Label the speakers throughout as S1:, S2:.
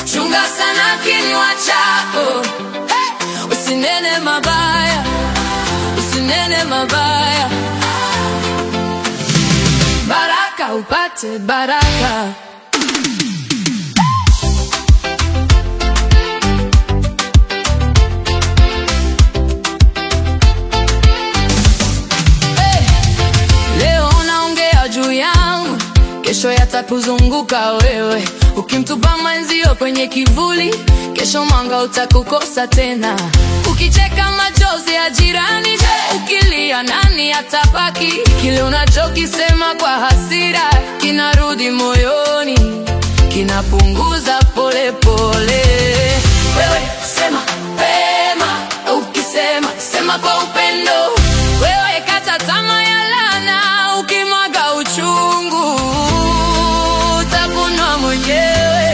S1: chunga sana kinywa chako hey! usinene mabaya usinene mabaya baraka upate baraka Hey! Leo unaongea juu yangu, kesho yatakuzunguka wewe. Ukimtupa mwenzio kwenye kivuli, kesho mwanga utakukosa tena. Ukicheka machozi ya jirani, ukilia nani atabaki? Kile unachokisema kwa hasira kinarudi moyoni, kinapunguza polepole. Wewe sema pema, ukisema sema kwa upendo. Wewe kata tamaa ya laana, ukimwaga uchungu utavunwa mwenyewe.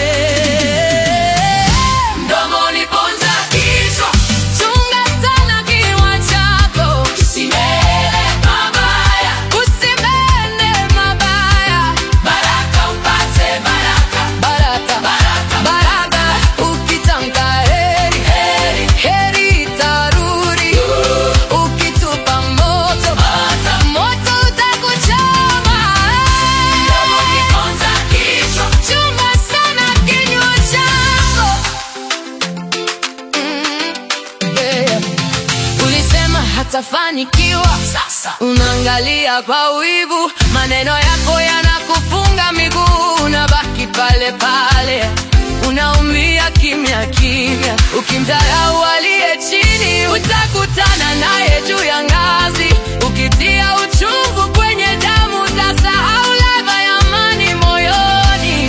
S1: Mdomoni ponza kichwa, chunga sana kinywa chako, usinene mabaya, usinene mabaya. Baraka upate baraka, baraka, baraka, baraka. Ukitamka heri, heri, heri itarudi. Ukitupa moto, moto utakuchoma. Mdomoni ponza kichwa, chunga sana kinywa chako. Mm, yeah. Ulisema hatafanikiwa, sasa unaangalia kwa wivu, maneno yako yanakufunga miguu, unabaki pale pale, unaumia kimya kimya. Ukimdharau aliye chini, utakutana naye juu ya ngazi. Ukitia uchungu kwenye damu, utasahau ladha ya amani moyoni.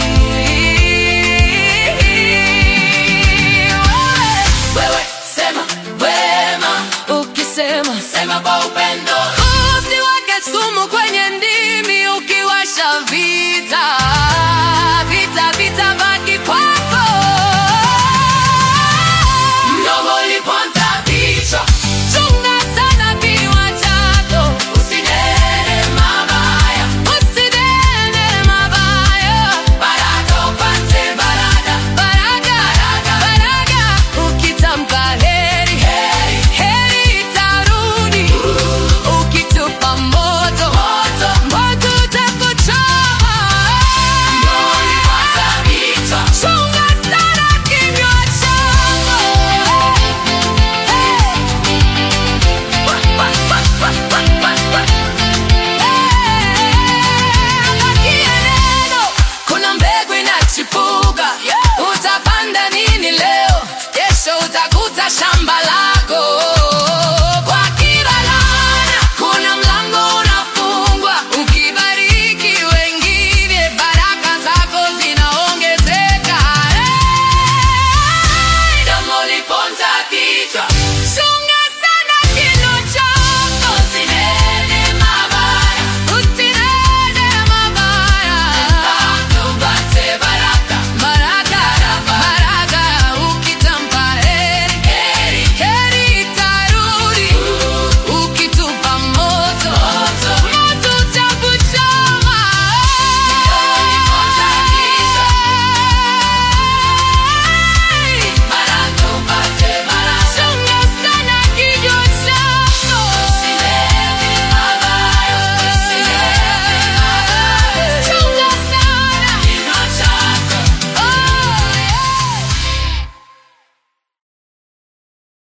S1: Wewe sema wema, ukisema sema kwa upendo. Usiweke sumu kwenye ndimi, ukiwasha vita vita vita baki kwako. Mdomo uliponza vichwa, chunga sana kinywa chako. Usinene mabaya, usinene mabaya. Baraka upate baraka, baraka, baraka. Ukitamka heri, heri, heri itarudi. Ukitupa moto, moto, moto utakuchoma. Chunga sana kinywa chako. Bakie neno, kuna mbegu inachipuka